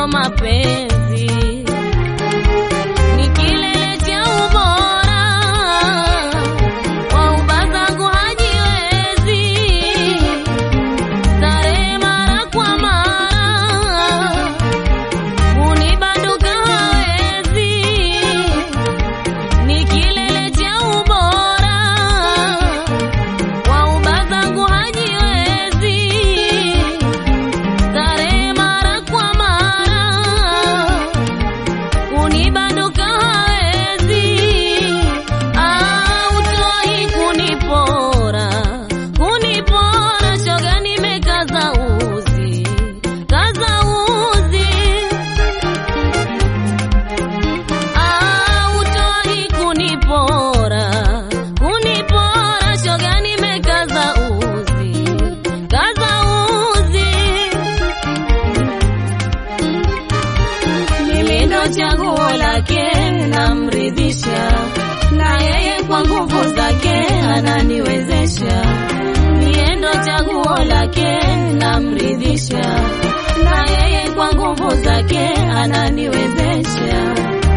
wa mapenzi ni kilele cha ubora wa ubazangu hajiwezi starehe mara kwa mara unibanduka hawezi ni kilele cha ubora wa ubazangu hajiwezi starehe mara kwa mara unibanduka hawezi autoi kunipora kunipora shoga nimekaza uzi kaza uzi autoi kunipora kunipora shoga nimekaza uzi kaza uzi mimi ndo chaguo lake namridhisha na yeye kwa nguvu zake ananiwezesha mie ndo chaguo lake namridhisha na yeye kwa nguvu zake ananiwezesha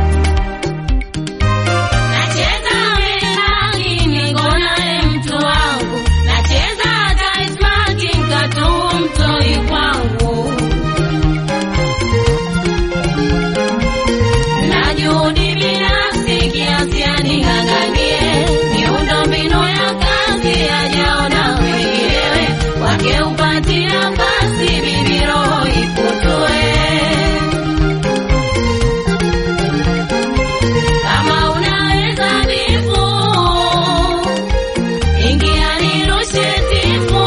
Nacheza menagi niko naye mtu wangu, nacheza hata ismaki nkatu mtoi kwangu na juhudi binafsi kiasi aning'ang'anie miundo mbinu ya kazi ajaona wenginewe wake upati nafasi bibi roho ikutue kama unaweza nifu ingia nirushe tifu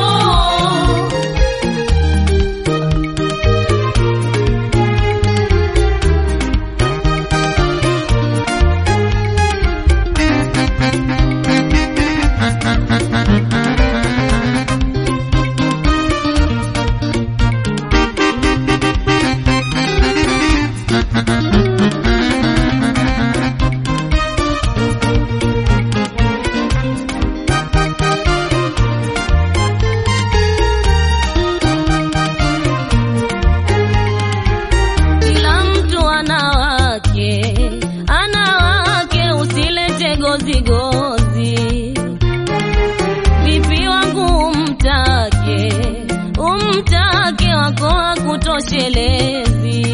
Kila mtu ana wake, ana wake, usilete gozi gozi. Vipi wangu umtake, umtake wako hakutoshelezi.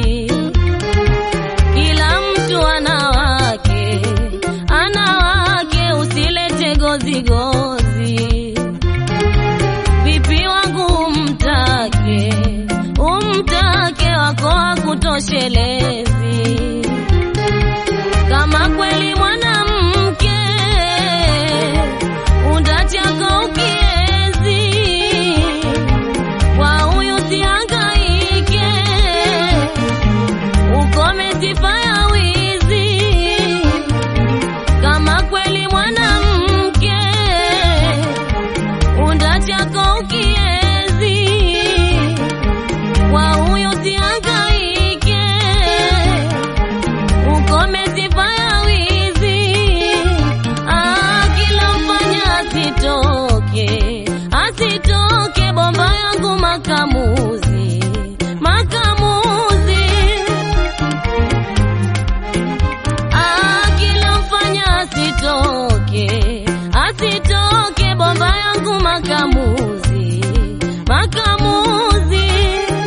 Kila mtu ana wake, ana wake, usilete gozi gozi. Vipi wangu umtake, umtake wako hakutoshelezi. Kama kweli mwanamke undachako ukiezi, kwa huyu sihangaike, ukome sifa ya wizi. Kama kweli mwanamke unda chako ukiezi, kwa huyo sihangaike, ukome sifa ya wizi. Ah, kila mfanya asitoke, asitoke bomba yangu makamuzi, makamuzi Ah, kila mfanya asitoke, asitoke bomba yangu makamuzi, makamuzi.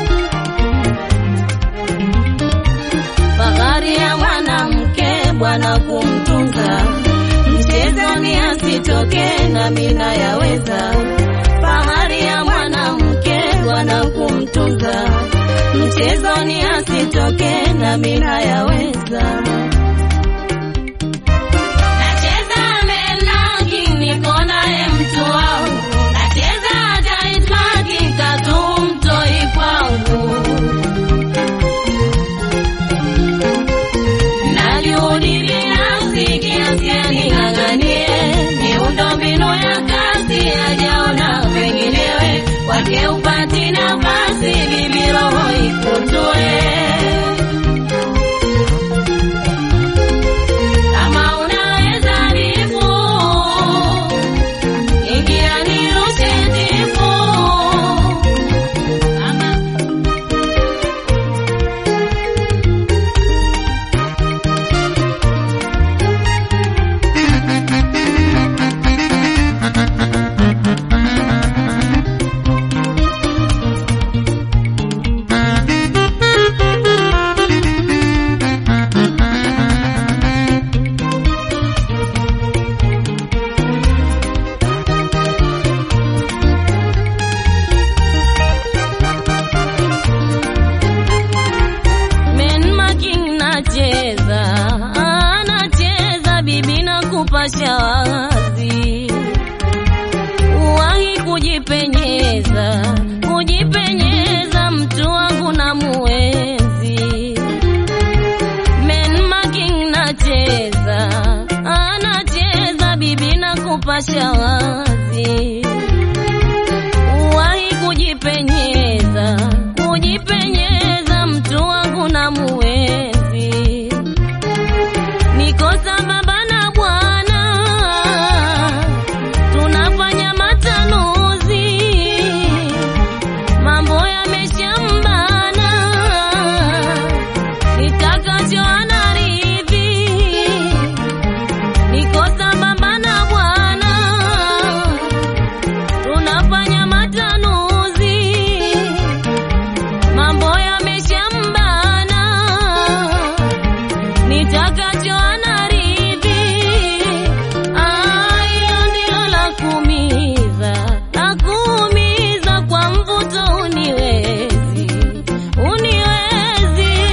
Fahari ya mwanamke bwana kumtunza, mchezoni asitoke na mina yaweza. Fahari ya mwanamke bwana kumtunza, mchezoni asitoke na mina yaweza. Nacheza menagi niko naye mtu wangu, nacheza hata itmaki katu mtoi kwangu, na juhudi binafsi kiasi aning'ang'anie miundo mbinu ya kazi ajaona penginewe wake upati nafasi bibi roho ikutue kama unaweza nifu ingia nirushe tifu kama washa wazi, uwahi kujipenyeza, kujipenyeza, mtu wangu na muwezi, niko sambamba na Bwana, tunafanya matanuzi, mambo yameshambana, nitakacho anaridhi niko sambamba na Bwana, tunafanya matanuzi, mambo yameshambana, nitakacho anaridhi. Ah, hilo ndilo la kuumiza, la kuumiza kwa mvuto, uniwezi, uniwezi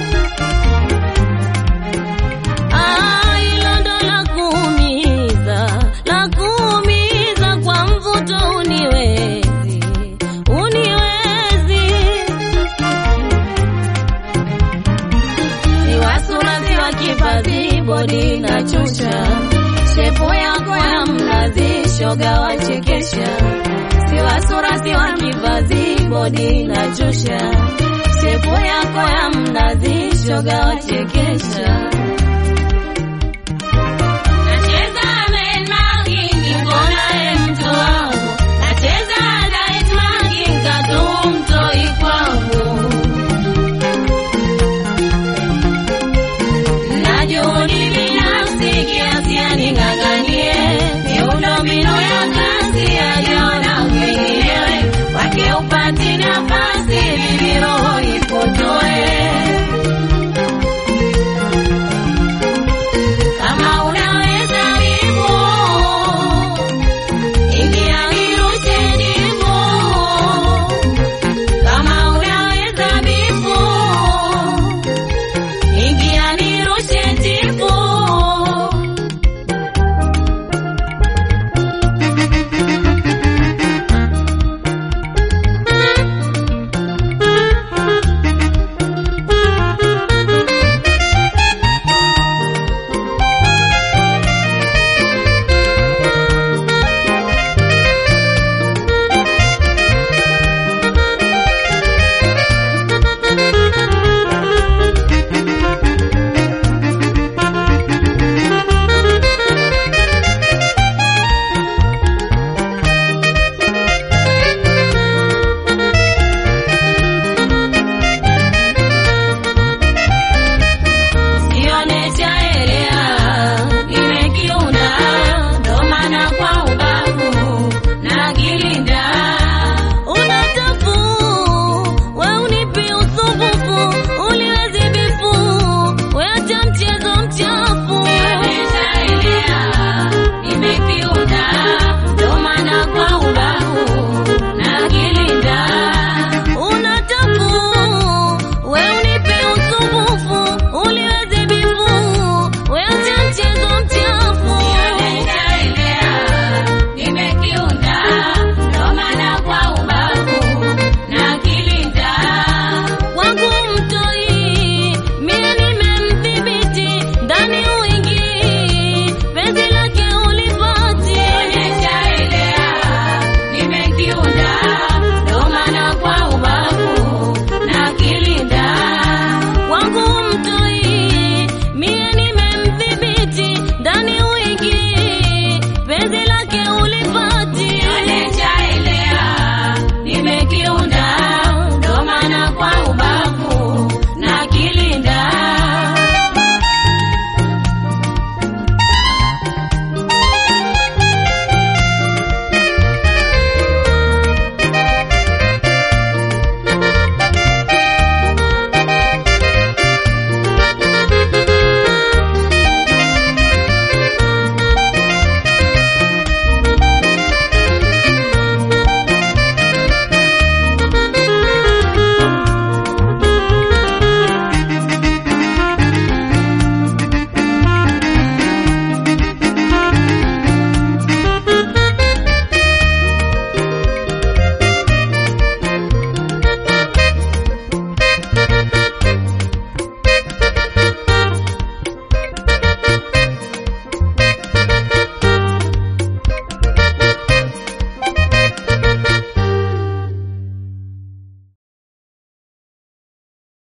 Ah, hilo ndo la kuumiza, la kuumiza kwa mvuto, uniwezi, uniwezi. Siwa sura, siwa kipazi, bodi na chusha, shepu yako ya mnazi, shoga wachekesha. Siwa sura, siwa kipazi, bodi na chusha, shepu yako ya mnazi, shoga wachekesha.